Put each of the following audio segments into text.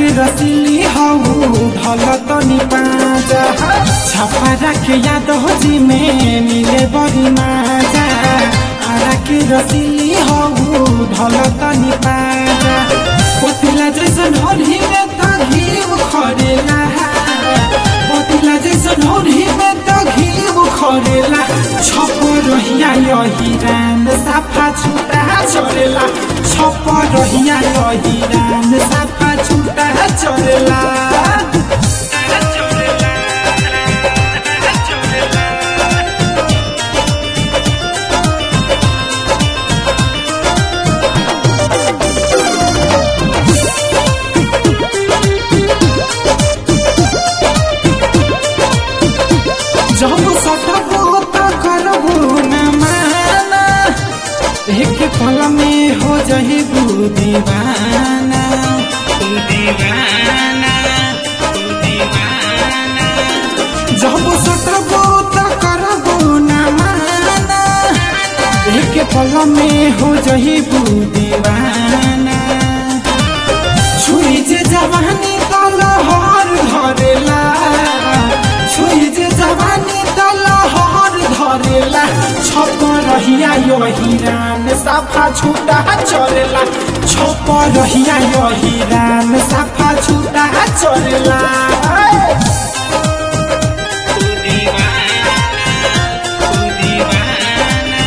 रसिली हौ ढल तनी पाजा छपरा के याद हो जी में मिले बड़ी माजा आरा के रसिली हौ ढल तनी पाजा पतिला जैसन होली में त घिउ खरेला पतिला जैसन होली में त घिउ खरेला छप रहिया यही रान साफा छुटा चरेला छप रहिया यही रान साफा छुटा चरेला जब सटबो त करबो न माना एक पल में हो जही बू दीवाना तू दीवाना तू दीवाना जब सटबो त करबो न माना एक पल में हो जही बू दीवाना छुई जे जवानी तल हर धरेला छुई जे जवानी तल हर धरेला छप रहिया यो हिरान साफा छुटा चरेला छप रहिया यो हिरान साफा छुटा चरेला तू दीवाना तू दीवाना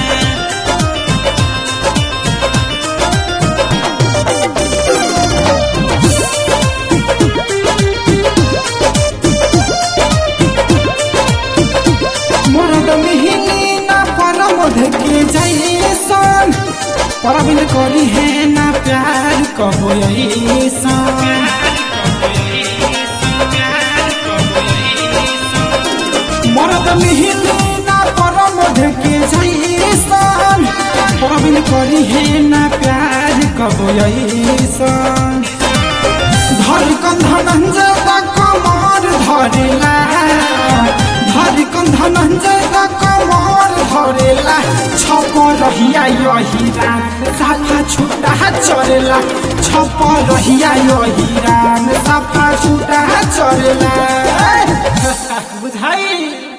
मरद मिहिनी ना परमध के जैसन परबिन करी है ना प्यार कहो ऐसन मरद मिहिनी ना परमध के जैसन परबिन करी है ना प्यार कहो ऐसन धड़कन धनंजय दा कमर धरेला धड़कन धनंजय दा कमर धरेला छप रहिया यही रान साफा छुटा चरेला छप रहिया यही रान साफा छुटा चरेला बुझाई